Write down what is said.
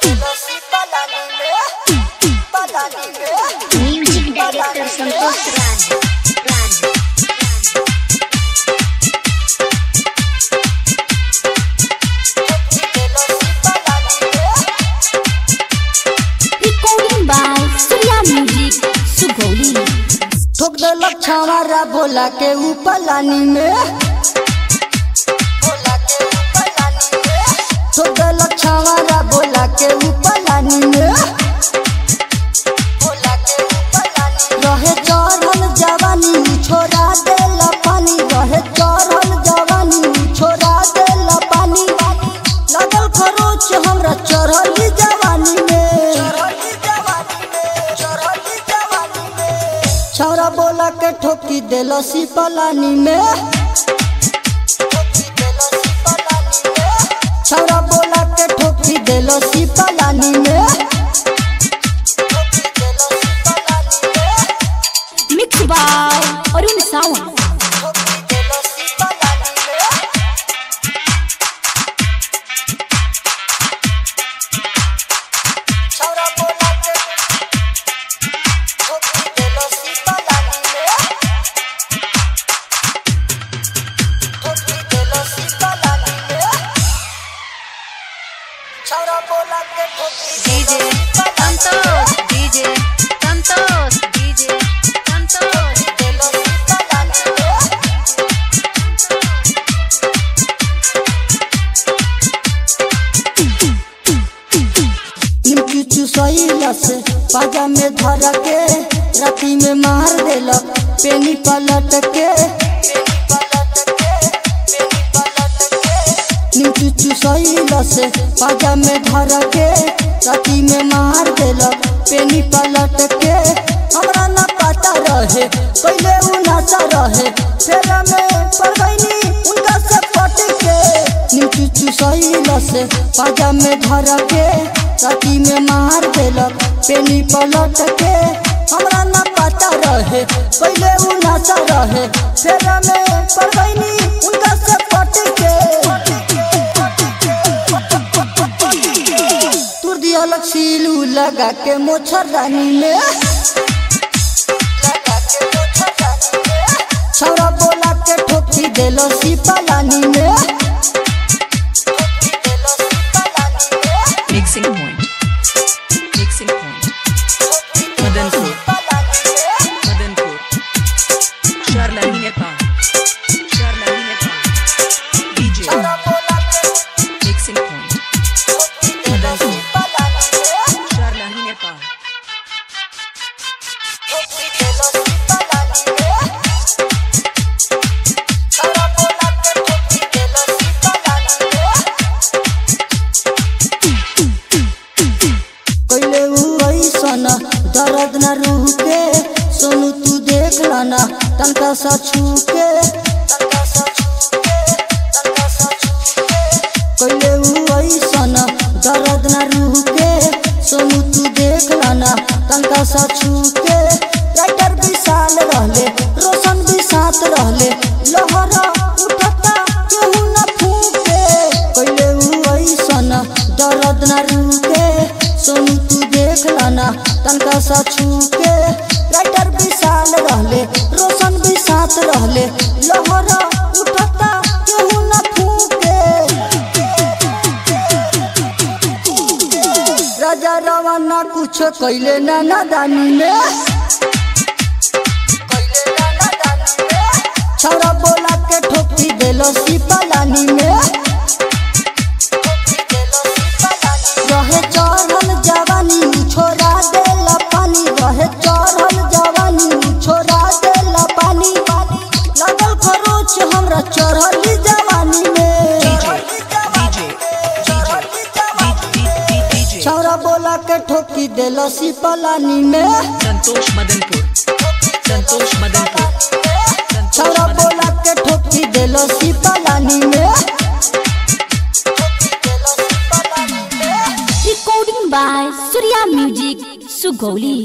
music director Santosh Raj Raj recording by Surya music Sugauli ठोक देलक छावारा बोला के ऊपर लानी में ठोक देलक छावारा बोला के ऊपर लानी में रहे चढ़ल जवानी छोड़ा देल पानी रहे चढ़ल जवानी छोड़ा देल पानी लगल खरोच हमरा चढ़ल जवानी में छौरा बोला के ठोकी देलो सी पलानी में छौरा बोला के ठोकी देलो सी पलानी में मिक्स बाय अरुण सावंत छौरा बोला के ठोकी DJ Santosh DJ Santosh DJ Santosh देलो सी पलानी में निमकी चुसैला से पाजा में धर के राती में मार देलक पेनी पलट के निमकी चुसैला से पाजा में धर के राती में मार देलक पेनी पलट के हमरा ना पता रहे पहले उ नाचा रहे फेरा में पड़ गईनी उनका से पट के निमकी चुसैला से पाजा में धर के राती में मार देलक पेनी पलट के हमरा ना पता रहे पहले उ नाचा रहे फेरा में पड़ गईनी उनका से पट के तुर दिया अलग सीलू लगा के मोछरदानी में छौरा बोला के ठोकी देलो सी पलानी में mixing point mixing point Madanpur Madanpur Sarlahi Nepal Sarlahi Nepal DJ mixing point Madanpur Sarlahi Nepal कैले उ ऐसन दर्द न रूह के सोनू तू देख लाना तनका सा छू के कैले उ ऐसन दर्द न रूह के सोनू तू देख लाना तनका सा छू के राइटर विशाल रहले रोशन भी साथ रहले लहरा उठता केहू न फूके कैले उ ऐसन दर्द न रूके सोनू तू देख लाना तनका सा छू के राइटर विशाल रहले रोशन भी साथ रहले लहरा उठता केहू न फूके राजा रवाना कुछ कैले ना नादानी में छौरा बोला के ठोकी देलो सी पलानी में रहे चढ़ल जवानी छोड़ा देला पानी रहे चढ़ल जवानी छोड़ा देला पानी लगल खरोच हमरा चढ़ल जवानी में डीजे डीजे डीजे छौरा बोला के ठोकी देलो सी पलानी में संतोष मदनपुर संतोष मदनपुर छौरा संतोष बोला के ठोकी देलो सी पलानी में recording by Surya music Sugauli